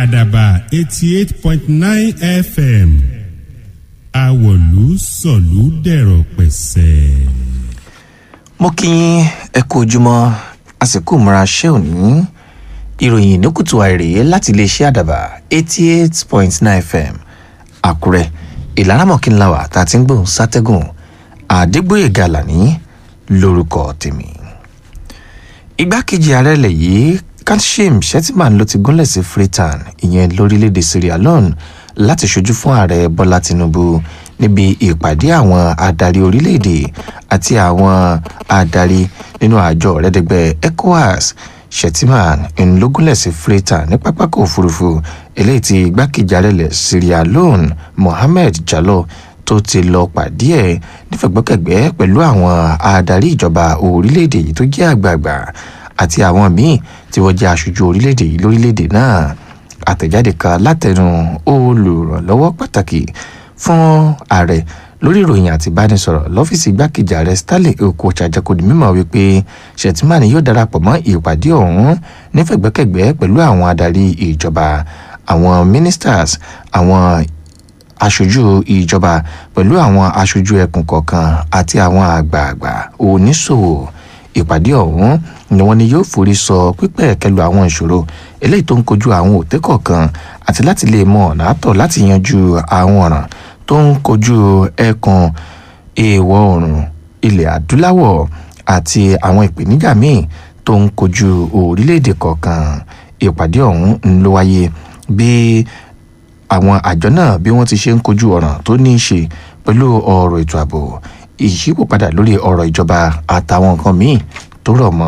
àdàbà eighty eight point nine fm àwọ̀lú sọ̀lú dẹ̀rọ̀ pẹ̀sẹ̀. mo kí yín ẹ kú ojúmọ́ àsìkò múra ṣé òní ìròyìn ní kùtù àìrèé láti iléeṣẹ́ àdàbà eighty eight point nine fm àkúrẹ́ ìlaramọ̀kínláwà tá a ti ń gbóhùn sátẹ́gùn àdégbòye gàlàní lórúkọ tèmi. igbákejì ààrẹ ilẹ̀ yìí kashim shetman ló ti gúnlẹ̀ sí freetown ìyẹn lórílẹ̀‐èdè sierra leone láti ṣojú fún ààrẹ bọ́lá tinubu níbi ìpàdé àwọn adarí orílẹ̀‐èdè àti àwọn adarí nínú àjọ ọ̀rẹ́dẹ̀gbẹ́ ecowas shetman ńlọgúnlẹ̀ sí freetown ní pápákọ̀ òfurufú eléyìí tí igbákejì ààrẹ ilẹ̀ sierra leone mohammed jallo tó ti lọ pàdé ẹ̀ nífẹ̀gbọ́kẹ̀gbẹ́ pẹ̀lú àwọn adarí ìjọba orílẹ̀‐èdè yìí tó jẹ́ àgbààgbà àti àwọn míì tí wọ́n jẹ́ aṣojú orílẹ̀‐èdè yìí lórílẹ̀‐èdè náà àtẹ̀jáde kan látẹnu olùrànlọ́wọ́ pàtàkì fún ààrẹ lórí ìròyìn àti ìbánisọ̀rọ̀ lọ́fíìsì igbákejì ààrẹ stanley okocha jẹ́kọ̀dì mímọ́ wípé shettimani yóò darapọ̀ mọ́ ìpàdé ọ̀hún nífẹ̀gbẹ́kẹ̀gbẹ́ pẹ̀lú àwọn adarí ìjọba àwọn ministers àwọn aṣojú ìjọba pẹ̀lú àwọn aṣojú ẹkùn kọ̀ọ̀kan àti àwọn àgbààgbà oníṣòwò ìpàdé ọ̀hún ni wọ́n ní yóò forí sọ pípẹ́ kẹlu àwọn ìṣòro eléyìí tó ń kojú àwọn òtẹ́ kọ̀ọ̀kan àti láti lè mọ ọ̀nà àtọ̀ láti yanjú àwọn ọ̀ràn tó ń kojú ẹkùn èèwọ̀ oòrùn ilẹ̀ adúláwọ̀ àti àwọn ìpèníjà míì tó ń kojú orílẹ̀-èdè kọ̀ọ̀kan ìpàdé ọ̀hún ń ló wáyé bí àwọn àjọ náà bí wọ́n ti ṣe ń kojú ọ̀ràn tó ní í ṣe pẹ̀lú ọ̀rọ̀ ètò ààbò ìyípòpadà lórí ọ̀rọ̀ ìjọba àtàwọn nǹkan míì tó rọ̀ mọ́.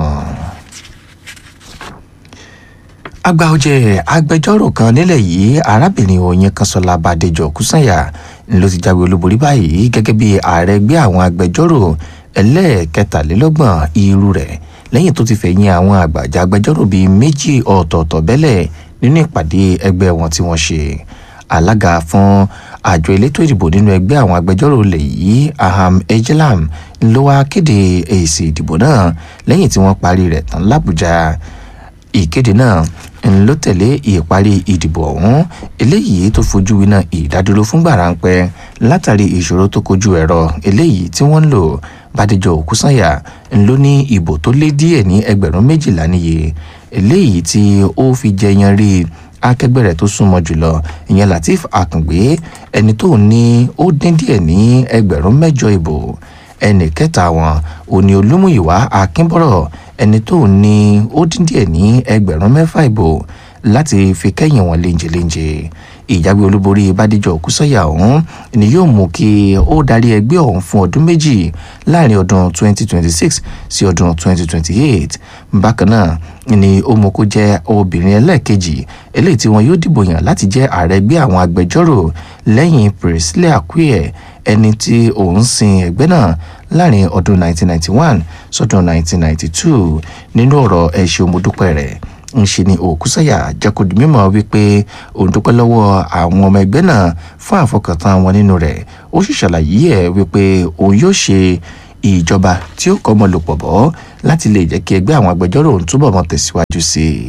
àgbà ọ̀jẹ̀ agbẹjọ́rò kan nílẹ̀ yìí arábìnrin oyin kanṣọ́lá bàdéjọ kùsànyà ló ti jáwé olúborí báyìí gẹ́gẹ́ bí ààrẹ ẹgbẹ́ àwọn agbẹjọ́rò ẹlẹ́ẹ̀kẹtàlélọ́gbọ̀n irú rẹ̀ lẹ́yìn tó ti fẹ̀yìn àwọn àgbàjà agbẹjọ́rò bíi méjì ọ̀tọ̀ọ̀tọ̀ bẹ́lẹ̀ nínú ìpàdé ẹgbẹ́ wọn tí wọ́n ṣe alága fún àjọ elétò ìdìbò nínú ẹgbẹ́ àwọn agbẹjọ́rò lè yí aham ejelam ló wá kéde èsì ìdìbò náà lẹ́yìn tí wọ́n parí rẹ̀ tán làbújá ìkéde náà ló tẹ̀lé ìparí ìdìbò ọ̀hún eléyìí tó fojú winá ìdádúró fúngbà ráńpẹ́ látàrí ìṣòro tó kojú ẹ̀rọ eléyìí tí wọ́n ń lò bàdéjọ òkúsànyà ló ní ìbò tó lé díẹ̀ ní ẹgbẹ̀rún méjìlá níye eléyìí tí ó fi jẹyan rí akẹgbẹ́ rẹ̀ tó súnmọ́ jùlọ ìyẹn latif akàngbé ẹni tó ní ó dín díẹ̀ ní ẹgbẹ̀rún mẹ́jọ ìbò ẹnì kẹta wọn òní olúmúyìwá akínbọ̀rọ̀ ẹni tó ní ó dín díẹ̀ ní ẹgbẹ̀rún mẹ́fà ìbò láti fi kẹ́yìn wọn léńjeléńje ìjáwé olúborí bádíjọ òkúsọ̀yà ọ̀hún ni yóò mú kí ó darí ẹgbẹ́ ọ̀hún fún ọdún méjì láàrin ọdún 2026 sí ọdún 2028 bákan náà ni ó mú kó jẹ́ obìnrin ẹlẹ́ẹ̀kejì eléyìí tí wọn yóò dìbò yàn láti jẹ́ ààrẹ ẹgbẹ́ àwọn agbẹjọ́rò lẹ́yìn priscilla akuyẹ ẹni tí òun sin ẹgbẹ́ náà láàrin ọdún 1991 sọdún 1992 nínú ọ̀rọ̀ ẹ̀ṣẹ̀ òmùdúpẹ́ rẹ̀ ńṣe ni òkúsàyà jẹ́kọ̀dì mímọ́ wípé òun dúpẹ́ lọ́wọ́ àwọn ọmọ ẹgbẹ́ náà fún àfọkàntán wọn nínú rẹ̀ ó sì ṣàlàyé ẹ̀ wípé òun yóò ṣe ìjọba tí ó kọ́ ọmọ lò pọ̀ bọ́ láti lè jẹ́ kí ẹgbẹ́ àwọn agbẹjọ́rò òun túbọ̀ mọ́ tẹ̀síwájú sí i.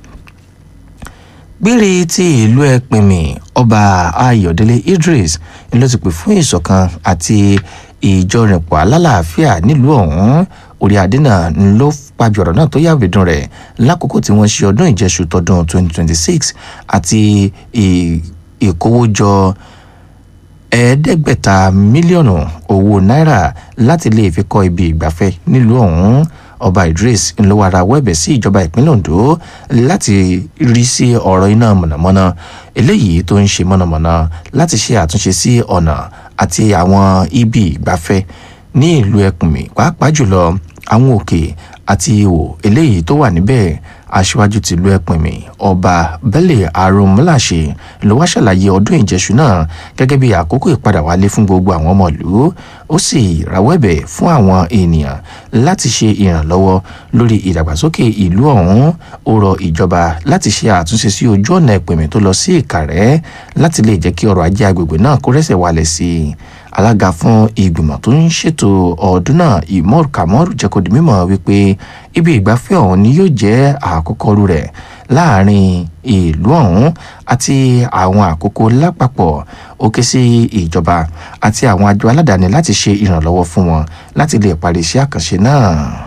gbére ti ìlú ẹpinmi ọba ayọ̀délé idris ni ló ti pè fún ìṣọ̀kan àti ìjọrìnpọ̀ alálàáfíà nílùú ọ̀hún orí adé náà ló pàjọ ọ̀rọ̀ náà tó yàwé dùn rẹ̀ lákòókò tí wọ́n ṣe ọdún ìjẹsù tọdún 2026 àti ìkówójọ ẹ̀ẹ́dẹ́gbẹ̀ta mílíọ̀nù owó náírà láti lè fi kọ́ ibi ìgbafẹ́ nílùú ọ̀hún ọba idris ńlọwara wẹ̀bẹ̀ sí ìjọba ìpínlẹ̀ ondo láti rí sí ọ̀rọ̀ iná mọ̀nàmọ́ná eléyìí tó ń ṣe mọ̀nàmọ́ná láti ṣe àtúnṣe sí ọ̀nà àti àwọn ibi ìgbafẹ́ ní ìlú ẹkùnmí pàápàá jùlọ àwọn òkè àti ihò eléyìí tó wà níbẹ̀ aṣíwájú tìlú ẹpìnmì ọba bẹ́lẹ̀ arúmúláṣe ló wá ṣàlàyé ọdún ìjẹsù náà gẹ́gẹ́ bí àkókò ìpadà wálé fún gbogbo àwọn ọmọ ìlú ó sì rawọ́ ẹ̀bẹ̀ fún àwọn ènìyàn láti ṣe ìrànlọ́wọ́ lórí ìdàgbàsókè ìlú ọ̀hún ó rọ ìjọba láti ṣe àtúnṣe sí ojú ọ̀nà ẹpìnmì tó lọ sí ìkàrẹ́ láti lè jẹ́ kí ọrọ̀ ajé agbègbè náà kó rẹ́sẹ̀ wálẹ̀ sí i alága fún ìgbìmọ̀ tó ń ṣètò ọdún náà imor kamor jẹ́ kó di mímọ̀ wípé ibi ìgbafẹ́ ọ̀hún ni yóò jẹ́ àkọ́kọ́ rú rẹ̀ láàrin ìlú ọ̀hún àti àwọn àkókò lápapọ̀ ó ké sí ìjọba àti àwọn àjọ aládàáni láti ṣe ìrànlọ́wọ́ fún wọn láti lè parí iṣẹ́ àkànṣe náà.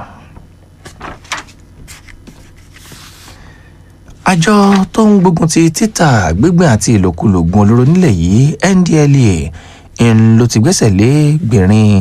àjọ tó ń gbógun ti títà gbígbìn àti ìlòkulò gun olóró nílẹ̀ yìí ndlea ń ló ti gbẹ́sẹ̀ lé gbìnrín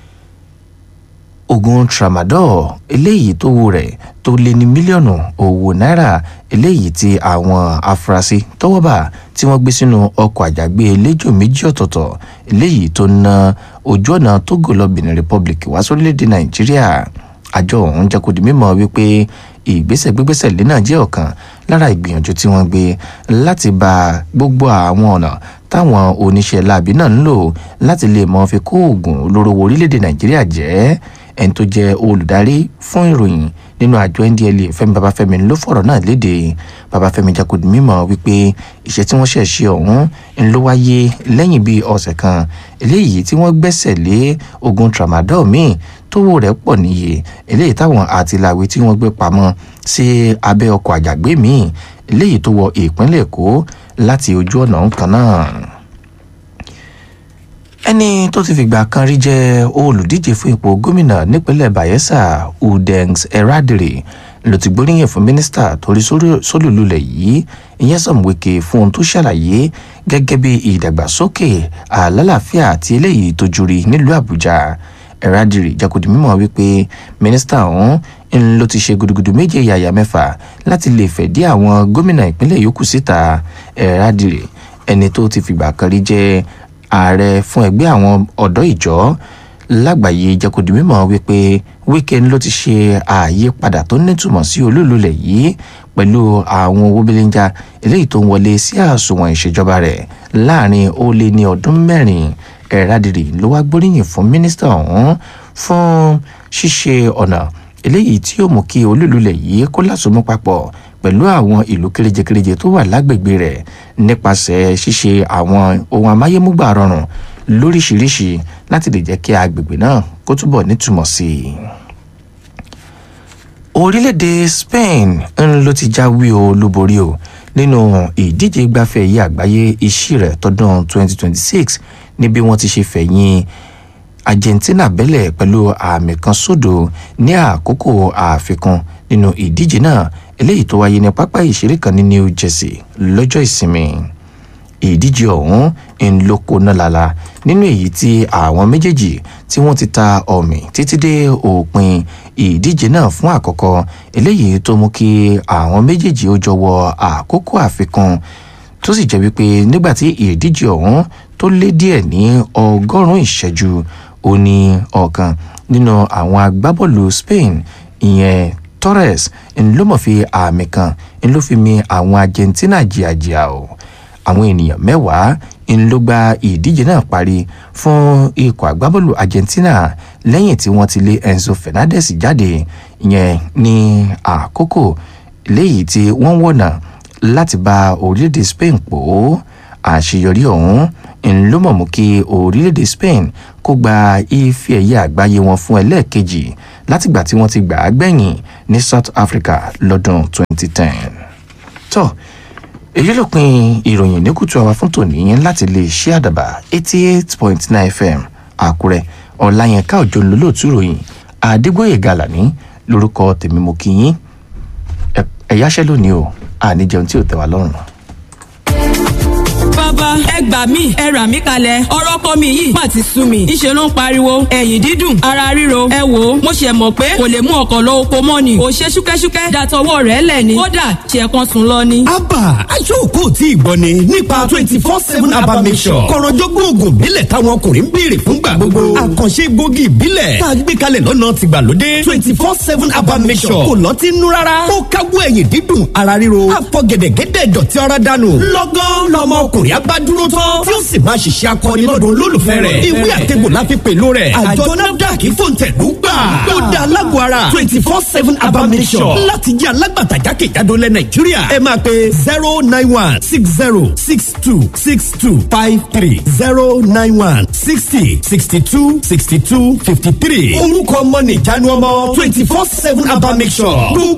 oògùn tramadol eléyìí tó wo rẹ̀ tó lé ní mílíọ̀nù owó náírà eléyìí tí àwọn afurasí tọ́wọ́ bà tí wọ́n gbé sínú ọkọ̀ àjàgbé eléjò méjì ọ̀tọ̀ọ̀tọ̀ eléyìí tó na ojú ọ̀nà togo lọ benin republic wá sórílẹ̀‐èdè nàìjíríà àjọ ọ̀hún jẹ́ kó di mímọ̀ wípé ìgbésẹ̀ gbégbésẹ̀ lé náà jẹ́ ọ̀kan lára ìgbìyànjú tí wọ́n gbé láti ba gbogbo àwọn ọ̀nà táwọn oníṣẹ́ láabi náà ń lò láti lè mọ fi kó oògùn olóró wo orílẹ̀-èdè nàìjíríà jẹ́ ẹni tó jẹ́ olùdarí fún ìròyìn nínú àjọ ndla fẹmi babafẹmi ló fọ̀rọ̀ náà léde babafẹmi jakodi mímọ̀ wípé iṣẹ́ tí wọ́n ṣẹ̀ ṣe ọ̀hún ń ló wáyé lẹ́yìn bíi ọ̀sẹ̀ kan eléyìí tí wọ́n gbẹ́sẹ̀ lé oògùn tramadol míì tówó rẹ̀ pọ̀ níye eléyìí táwọn àtìláwí tí wọ́n gbé pamọ́ sí abẹ́ ọkọ̀ àjàgbé míì eléyìí tó wọ ìpínlẹ̀ èkó láti ojú ọ̀nà kan náà ẹni tó ti fìgbà kan rí jẹ́ olùdíje fún ipò gómìnà nípínlẹ̀ bayelsa udengs eradiri ló ti gbóríyìn fún mínísítà torí sólùlulẹ̀ yìí ìyẹn sọ̀mùwéke fún ohun tó ṣàlàyé gẹ́gẹ́ bí ìdàgbàsókè àlàáfíà àti eléyìí tó juri nílùú àbújá eradiri jẹ́kọ̀dì mímọ́ wípé mínísítà ọ̀hún ń ló ti ṣe gudugudu méje yàyà mẹ́fà láti lè fẹ̀dí àwọn gómìnà ìpínlẹ̀ yòókù síta eradiri ẹni tó ti fìgbà kan rí jẹ́ ààrẹ fún ẹgbẹ́ àwọn ọ̀dọ́ ìjọ lágbàáyé jẹ́kọ̀dì mímọ́ wípé wíkẹ́ni ló ti ṣe àyípadà tó nítumọ̀ sí olúlulẹ̀ yìí pẹ̀lú àwọn owó belenja eléyìí tó ń wọlé sí àsùnwọ̀n ìṣèjọba rẹ̀ láàrin ó lé ní ọdún mẹ́rin ẹ̀rádìrì ló wá gbóríyìn fún mínísítà ọ̀hún fún ṣíṣe ọ̀nà eléyìí tí yóò mú kí olúlulẹ̀ yìí kó lásùnmọ́ papọ̀ pẹ̀lú àwọn ìlú kéréje-kéréje tó wà lágbègbè rẹ̀ nípasẹ̀ ṣíṣe àwọn ohun amáyémúgbà rọrùn lóríṣiríṣi láti lè jẹ́ kí agbègbè náà kó túbọ̀ nítumọ̀ sí i. orílẹ̀-èdè spain ń ló ti jáwé olúborí o nínú ìdíje gbafẹ́ yìí àgbáyé iṣẹ́ rẹ̀ tọdún 2026 níbi wọ́n ti ṣe fẹ̀yìn argentina bẹ́lẹ̀ pẹ̀lú àmì kan sódò ní àkókò àfikún nínú ìdíje náà eléyìí tó wáyé ní pápá ìṣeré kan ní new jersey lọ́jọ́ ìsinmi ìdíje ọ̀hún ń lóko náà lala nínú èyí tí àwọn méjèèjì tí wọ́n ti ta ọ̀mì títí dé òpin ìdíje náà fún àkọ́kọ́ eléyìí tó mú kí àwọn méjèèjì ó jọ wọ àkókò àfikún tó sì jẹ́ wípé nígbà tí ìdíje ọ̀hún tó lé díẹ̀ ní ọgọ́rùn-ún ìṣẹ́jú ó ní ọ̀kan nínú àwọn agbábọ́ọ̀lù spain ìyẹn torres ń ló mọ̀ fi àmì kan ń ló fi mi àwọn argentina jìàjìà o àwọn ènìyàn mẹ́wàá ń ló gba ìdíje náà parí fún ikọ̀ agbábọ́ọ̀lù argentina lẹ́yìn tí wọ́n ti lé enzo fernandez jáde ìyẹn ní àkókò léyìí tí wọ́n wọ̀nà láti bá orílẹ̀-èdè spain pò ó àṣeyọrí ọ̀hún ń ló mọ̀ mú kí orílẹ̀-èdè spain kó gba ife ẹ̀yẹ àgbáyé wọn fún ẹlẹ́ẹ̀kejì látìgbà tí wọ́n ti gbà á gbẹ̀yìn ní south africa lọ́dún 2010. tó èyí ló pin ìròyìn ní kùtù àwa fún tòní láti lè ṣe àdàbà 88.9 fm àkúrẹ́ ọ̀làyẹnká òjò lólóòtú ìròyìn àdégbòye gàlàní lórúkọ tèmi mo kí yín ẹ̀yáṣẹ́ lónìí o àníjẹun tí ò tẹ́ wa lọ́rùn bàbá ẹ gbà mí ẹ rà mí kalẹ̀ ọ̀rọ̀ kọ́ mi yìí má ti sú mi ìṣe ló ń pariwo ẹ̀yìn dídùn ara ríro ẹ wò ó mo ṣe mọ̀ pé kò lè mú ọkọ̀ lọ oko mọ́ ni ò ṣe ṣúkẹ́ṣúkẹ́ dàtọwọ́ rẹ̀ lẹ̀ ni kódà ṣe kan sùn lọ ni. abba aṣọ́ọ̀kọ́ tí ì gbọ́ ni nípa twenty four seven abba mission kọ̀rọ̀jọ́gbọ́n oògùn ìbílẹ̀ táwọn ọkùnrin ń béèrè fún gbà gbogbo àkànṣe gbòógì ìbílẹ̀ tá a gbé kalẹ̀ lọ́nà tìgbàlódé twenty four seven abba mission kò lọ́tí nú rárá ó káwọ́ ẹ̀yìn dídùn ara ríro àfọ̀gẹ̀dẹ̀gẹ̀dẹ̀ dọ̀tí ara dànù lọ́gán lọ́mọ ọkùnrin abádúró tán tí ó sì máa ṣiṣẹ́ akọni lọ́dún olólùfẹ́ rẹ̀ ìwé àtẹ̀gbò la fi pèlò rẹ̀ àjọ nafdac fòǹtẹ̀lú gbà ó da alágbó ara twenty four seven abamisọ̀ láti jẹ́ alágbàtà jákèjádò lẹ̀ nàìjíríà ẹ máa pe zero nine one six zero six two six two five three zero nine one sixty sixty two sixty two fifty three orúkọ ọmọ nìjánu ọmọ twenty four seven abamisọ̀